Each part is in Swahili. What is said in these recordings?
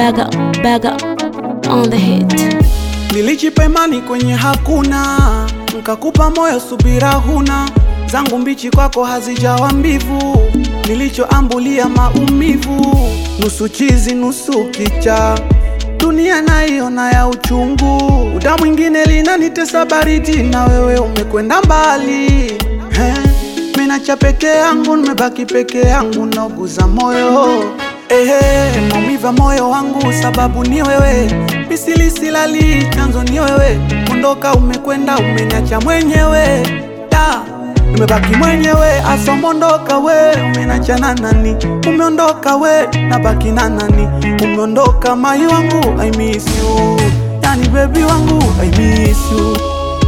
Bagger, bagger on the hit. Nilijipa imani kwenye hakuna, nkakupa moyo subira huna, zangu mbichi kwako hazijawa mbivu, nilichoambulia maumivu, nusu chizi nusu kicha, dunia naiona ya uchungu, uda mwingine linanitesa baridi, na wewe umekwenda mbali He, minacha peke yangu, nimebaki peke yangu, nauguza moyo Ehe, maumiva moyo wangu sababu ni wewe, misili silali chanzo ni wewe, ondoka umekwenda umeniacha mwenyewe da nimebaki mwenyewe asa umeondoka we umeniacha na nani umeondoka we nabaki na nani umeondoka mai wangu I miss you yani baby wangu I miss you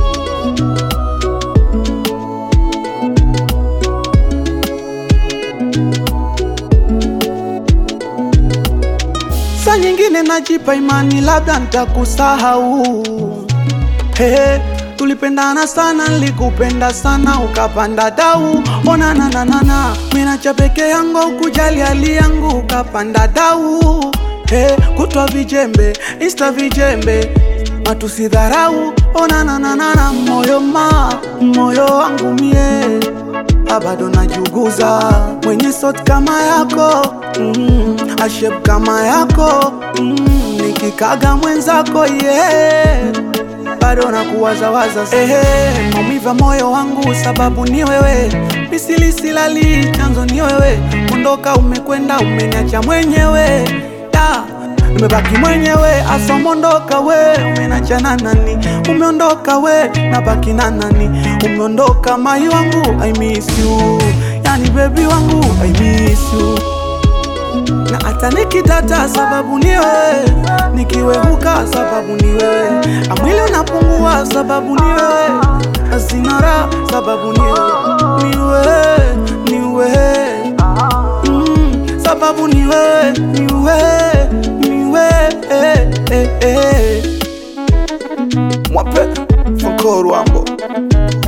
Saa nyingine najipa imani labda nitakusahau. Hey, tulipendana sana, nilikupenda sana, ukapanda dau. Ona na na na na, mimi nacha peke yangu, ukujali hali yangu, ukapanda dau. Hey, kutwa vijembe, insta vijembe, matusi dharau. Ona na na na na, moyo ma, moyo wangu mie bado najuguza mwenye sot kama yako mm, ashep kama yako mm, nikikaga mwenzako yeah. bado nakuwazawaza ehe, maumiva moyo wangu sababu ni wewe, misili silali chanzo ni wewe, ondoka umekwenda umeniacha mwenyewe da nimebaki mwenyewe asa umeondoka we umeniacha na nani umeondoka we nabaki na nani umeondoka mai wangu I miss you yani baby wangu I miss you na hata nikitata sababu ni wewe nikiwehuka sababu ni wewe amwili unapungua sababu ni wewe asinara sababu ni wewe ni wewe ni wewe mm, sababu ni wewe ni wewe ni wewe eh, eh, eh. mwape Funko Rwambo